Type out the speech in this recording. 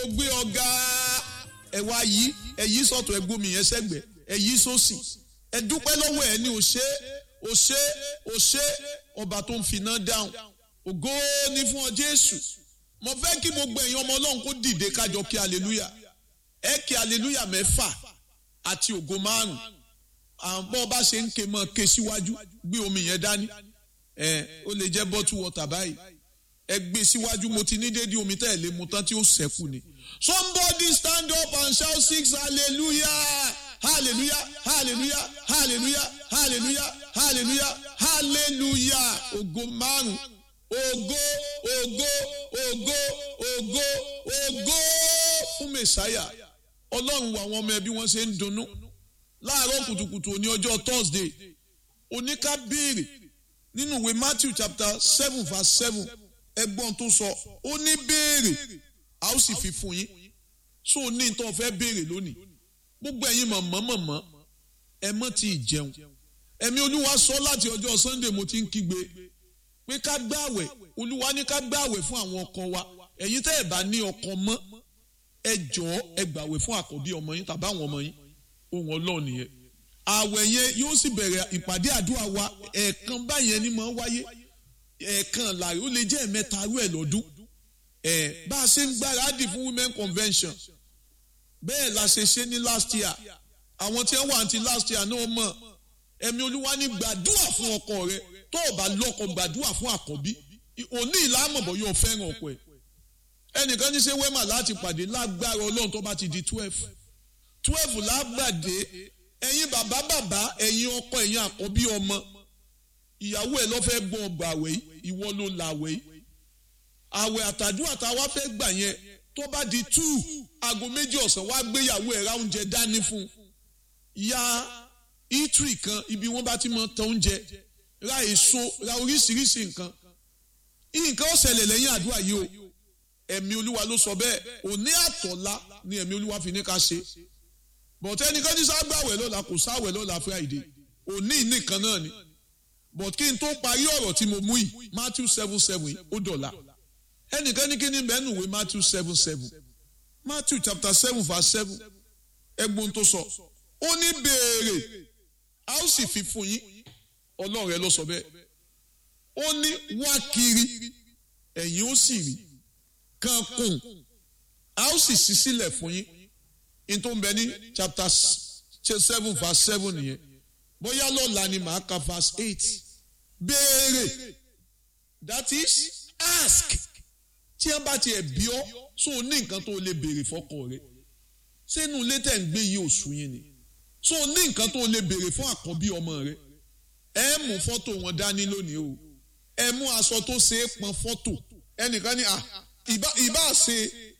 gbé ọ̀gá ẹ̀wà yìí ẹ̀yí sọ̀tọ̀ ẹ̀gbọ́n mi yẹn sẹ́gbẹ̀ ẹ̀yí sósì ẹ dúpẹ́ lọ́wọ́ ẹ̀ ní òṣè òṣè òṣè ọba tó ń finá dáhùn ògo ni fún ọ Jésù mo fẹ́ kí gbogbo ẹ̀yin ọmọ Ọlọ́run kó dìde kájọ kí aleluya ẹ kí aleluya mẹ́fà àti ògo márùn àwọn bọ́ bá ṣe ń ké mọ́ ké síwájú gbé omi yẹn dání ẹ ó lè jẹ́ bottle water báyìí ẹ gbé síwájú mo ti ní dédé omi tẹ́ ẹ lé mu tán tí ó ṣẹ́kù ni. somebody stand up and shout six hallelujah hallelujah hallelujah hallelujah hallelujah hallelujah hallelujah ògo márùn ògo ògo ògo ògo ògo fún mẹsàáyà ọlọ́run wo àwọn ọmọ ẹbí wọn ṣe ń dunnú láàárọ̀ kùtùkùtù òní ọjọ́ thursday oníká béèrè nínú ìwé matthew chapter seven verse seven ẹgbọ́n tó sọ ó ní béèrè a ó sì fi fún yín so ní nǹkan fẹ́ béèrè lónìí gbogbo ẹ̀yin mọ̀mọ́ mọ̀mọ́ ẹ mọ́ ti jẹun ẹ̀mí olúwa sọ láti ọjọ́ sunday mo ti ń kígbe pé ká gbààwẹ̀ olúwa ní ká gbààwẹ̀ fún àwọn ọkọ wa ẹ̀yin tẹ́ ẹ̀ bá ní ọkọ mọ́ ẹ jọ̀ọ́ ẹ gbààwẹ̀ fún àkọ́bí ọmọ yín tàbí àwọn ọmọ yín ohun ọlọ́run nìyẹn àwẹ̀ yẹn yóò sì bẹ̀rẹ̀ ìpàdé àdúrà wa ẹ̀ẹ̀kan báyẹn ni máa ń wáyé ẹ̀ẹ̀kan láàrin ó lè jẹ́ ẹ̀mẹ́ta arú ẹ̀ lọ́dún ẹ̀ bá a ṣe ń gbáradì fún women convention bẹ́ẹ̀ la ṣe ṣe ní last year àwọn tí wọ́n wà ní last year náà mọ̀ ẹ̀mí olúwa ní gbàdúrà fún ọkọ rẹ tó o bá lọ́kọ gbàdúrà fún àkọ́bí òní ìlàmọ̀bọ̀ yóò fẹ́ràn ọkọ ẹ̀ ẹnìkan ní ṣe wẹ́mà láti pàdé lágbára ọlọ́run tó bá ti di twelve twelve lágbàdé ẹ̀yin bàbá bàbá ẹ̀yin ọkọ ẹ̀yin àkọ́bí ọmọ ìyàwó ẹ̀ ló fẹ́ gbọ́ ọgbà àwẹ̀ ìwọ ló la àwẹ̀ àwẹ̀ àtàdúrà tá a wá fẹ́ gbà yẹn tó bá di two aago méjì ọ̀sán wá gbéyàwó ẹ̀ ra oúnjẹ dání fún ya itri kan ibi wọ́n bá ti mọ tán oúnjẹ ra èso ra oríṣiríṣi nǹkan nǹkan ó ṣẹlẹ̀ lẹ́yìn àdúrà yìí o ẹ̀mí olúwa ló sọ bẹ́ẹ̀ òní àtọ̀lá ni ẹ̀mí olúwa fi ní ká ṣe bọ̀tẹ́ ẹnìkan ní ságbàwẹ̀ lọ́la kò sáwẹ̀ lọ́la friday òní nìkan náà ni but kí n tó parí ọ̀rọ̀ tí mo mú yìí matthew seven seven ó dọ̀la ẹnìkan ní kí ni bẹ́ẹ̀ nùwé matthew seven seven matthew chapter seven verse seven ẹgbọ́n tó sọ ó ní béèrè a ó sì fi fún yín ọlọ́run rẹ ló sọ bẹ́ẹ̀ ó ní wá kiri ẹ̀yin ó sì rí kan kùn a ó sì ṣí sílẹ̀ fún yín in tó ń bẹ ní chapter seven verse seven nìyẹn bóyá lọ́la ni màá ka verse eight béèrè that is ask tí wọ́n bá tiẹ̀ bí ọ́ so ní nǹkan tó lè béèrè fọ́kọ rẹ sínú ilé tẹ̀ ń gbé yìí oṣù yín ni so ní nǹkan tó lè béèrè fún àkọ́bí ọmọ rẹ ẹ mú fọ́tò wọn dání lónìí o ẹ mú aṣọ tó ṣe é pọn fọ́tò ẹnìkan ní ìbá ṣe